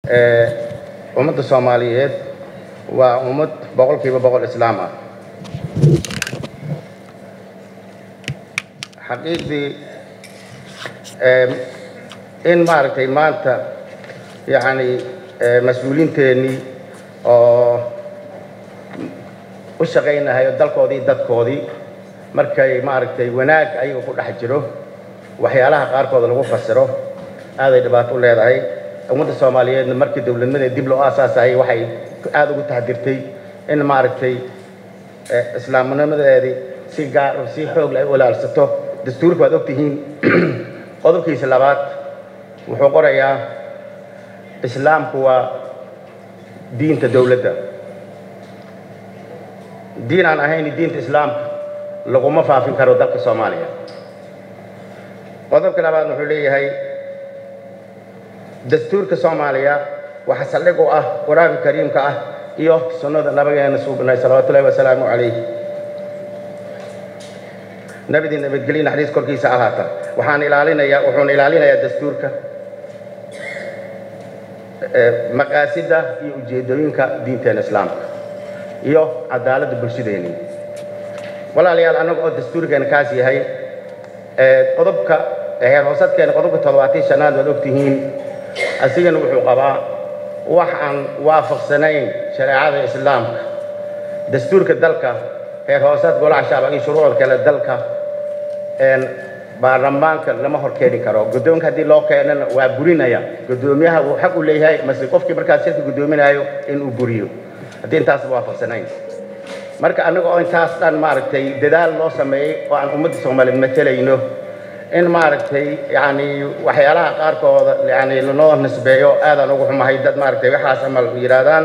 ummadda soomaaliyeed waa ummad boqolkiiba boqol islaam ah xaqiiqdii in maaragtay maanta yacni mas-uuliinteennii oo u shaqaynahayo dalkoodii dadkoodii markay maaragtay wanaag ayaga ku dhex jiro waxyaalaha qaarkood lagu fasiro aaday dhibaato u leedahay ummadda soomaaliyeedna markii dowladnimada dib loo aasaasayay waxay aada ugu taxdirtay in maaragtay islaamnimadeedii si gaar si xoog leh ay u ilaalsato dastuurka waad ogtihiin qodobkiisa labaad wuxuu qorayaa islaamku waa diinta dowladda diin aan ahayn diinta islaamka laguma faafin karo dalka soomaaliya qodobka labaad wuxuu leeyahay dastuurka soomaaliya waxaa saldhig u ah qur-aanka kariimka ah iyo sunnada nabigeena suubnay salawaatu ullahi wasalaamu calayh nabidii nabadgelyo naxariis korkiisa ahaata waxaan ilaalinayaa wuxuuna ilaalinayaa dastuurka maqaasidda iyo ujeeddooyinka diinteena islaamka iyo cadaaladda bulshadeeni walaalayaal annaga oo dastuurkeena kaas yahay qodobka heer hoosadkeena qodobka toddobaatan shanaad waad ogtihiin asigana wuxuu qabaa wax aan waafaqsanayn shareecada islaamka dastuurka dalka heer hoosaad golaha shacba iyo shuruucda kale dalka baarlamaanka lama hor keeni karo guddoonka haddii loo keenana waa burinaya guddoomiyaha wuu xaq u leeyahay mase qofkii markaas shirka guddoominayo inuu buriyo haddii intaasba waafaqsanayn marka annaga oo intaas dhan maaragtay dadaal loo sameeyey oo aan ummadda soomaaliyeed matalayno in maaragtay yani waxyaalaha qaarkooda yani lanoo nisbeeyo aadaan ugu xumahay dad maaragtay waxaas amal yidhaahdaan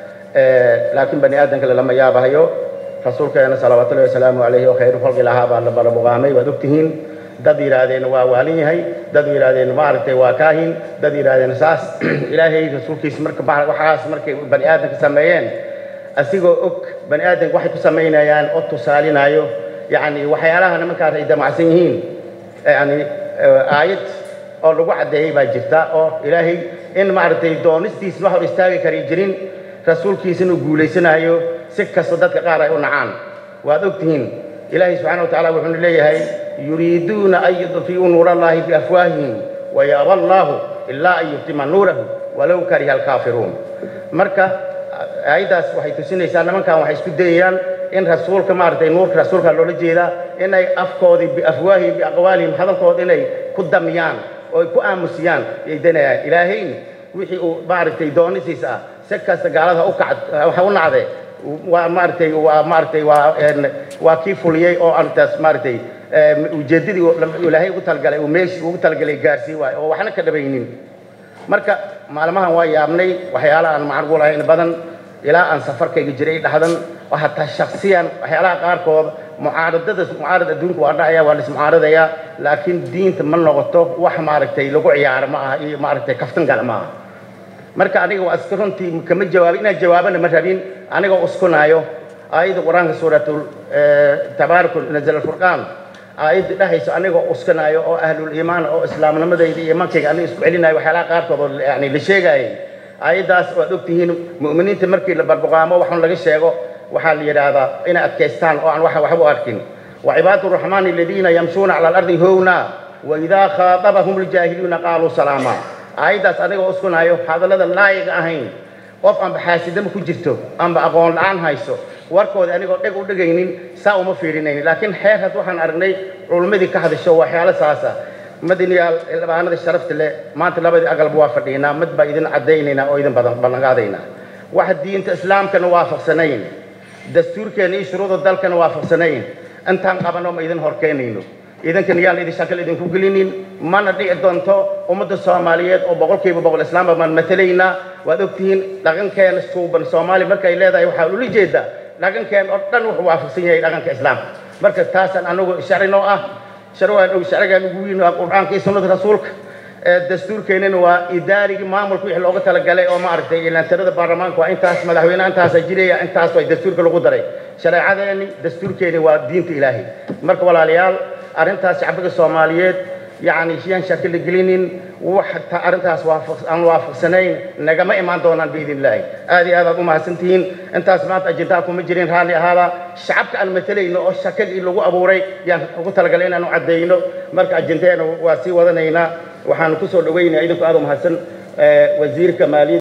laakiin bani aadamkale lama yaabahayo rasuulkeena salawaatullahi wasalaamu calayhi oo khayru khalqi lahaa baa la barabuqaamay waad ogtihiin dad yidhaahdeen waa waalin yahay dad yidhaahdeen maaragtay waa kaahin dad yidhaahdeen saas ilaahay rasuulkiisa marka waxaas markay bani aadamka sameeyeen asigoo og bani aadamka waxay ku samaynayaan oo tusaalinayo yani waxyaalaha nimankaas ay damacsan yihiin yani aayad oo lagu caddeeyey baa jirta oo ilaahay in maaragtay doonistiisna wax hor istaagi kari jirin rasuulkiisana uu guulaysanayo si kasta dadka qaar ay u nacaan waad ogtihiin ilaahay subxana wa tacala wuxuuna leeyahay yuriiduuna an yudfi'uu nuur allahi biafwaahihim wayaaba allaahu ilaa an yuftima nuurahu walow kariha alkaafiruun marka aayaddaas waxay tusinaysaa nimankan waxay isku dayayaan in rasuulka maaragtay nuurka rasuulka loola jeedaa inay afkoodii biafwaahihim biaqwaalihim hadalkooda inay ku damiyaan oo ay ku aamusiyaan yay danayaan ilaahayna wixii uu maaragtay doonisiis ah si kasta gaalada u kacd waxa u nacde waa maaragtay waa maaragtay waa waa kii fuliyey oo arrintaas maaragtay ujeeddadii ilaahay ugu talgalay uu meeshii ugu talgalay gaarsii waayo oo waxna ka dhabaynin marka maalmahan waa yaabnay waxyaala aan macrugu lahayn badan ilaa aan safarkayga jiray dhahdan oo hataa shaksiyan waxyaalaha qaarkood mucaaradada mucaarad adduunka waa dhacaya waa lismucaaradaya laakiin diinta ma noqoto wax maaragtay lagu ciyaaro ma aha iyo maaragtay kaftan gala ma aha marka aniga waa iska runtii kama jawaabin inaan jawaabana ma rabin anigoo uskunaayo aayadda qur-aanka suuratul tabaaraku nazal alfurqaan aayadda dhahayso anigoo uskanaayo oo ahlul iimaan oo islaamnimadayda iyo iimaankayga aniga isku celinayo waxyaalaha qaarkood oo yani la sheegaayay aayaddaas waad ogtihiin mu'miniinta markii la barbuqaamo waxun laga sheego waxaa la yidhaahdaa inay adkaystaan oo aan waxba u arkin وعباد الرحمن الذين يمشون على الأرض هونا وإذا خاطبهم الجاهلون قالوا سلاما aayaddaas anigoo uskunayo hadallada laayiga ahayn qof aanba xaasidama ku jirto aanba aqoon la-aan hayso warkooda anigoo dheg u dhegaynin saa uma fiirinayn laakiin xeer had waxaan aragnay culummadii ka hadasho waxyaalo saasa madaniyaal labaanada sharafta leh maanta labadii agalba waa fadhiinaa mid baa idin caddaynaynaa oo idin badan ballanqaadaynaa wax diinta islaamkana waafaqsanayn dastuurkeena iyo shuruuda dalkana waafaqsanayn intaan qabano ma idin horkeenayno idankan yaan idin shakal idinku gelinin mana dhici doonto ummadda soomaaliyeed oo boqolkiiba boqol islaamba baan matalaynaa waad ogtihiin dhaqankeena suuban soomaali markay leedahay waxaa ula jeedaa dhaqankeen oo dhan wuxuu waafaqsan yahay dhaqanka islaamka marka taasaan anagu sharcinoo ah sharcigaan sharcigaan ugu weyn waa qur'aanka iyo sunnada rasuulka dastuurkeenana waa idaarigii maamulka wixii looga talagalay oo maaragtay ilantirada baarlamaanka waa intaas madaxweynaha intaasa jiraya intaas waa dastuurka lagu daray shareecadeeni dastuurkeeni waa diinta ilaahay marka walaalayaal arrintaas shacbiga soomaaliyeed yacni yaan shaki la gelinin wax arrintaas aan waafaqsanayn nagama imaan doonaan biidn illaahi aad iyo aad aad u mahadsantihiin intaas maanta ajendaha kuma jirin raalli ahaada shacabka aan matalayno oo shakadii lagu abuuray yaan ugu talagalay inaanu caddayno marka ajendaheena waa sii wadanaynaa waxaanu ku soo dhowaynayaa idinku aad u mahadsan wasiirka maaliyadda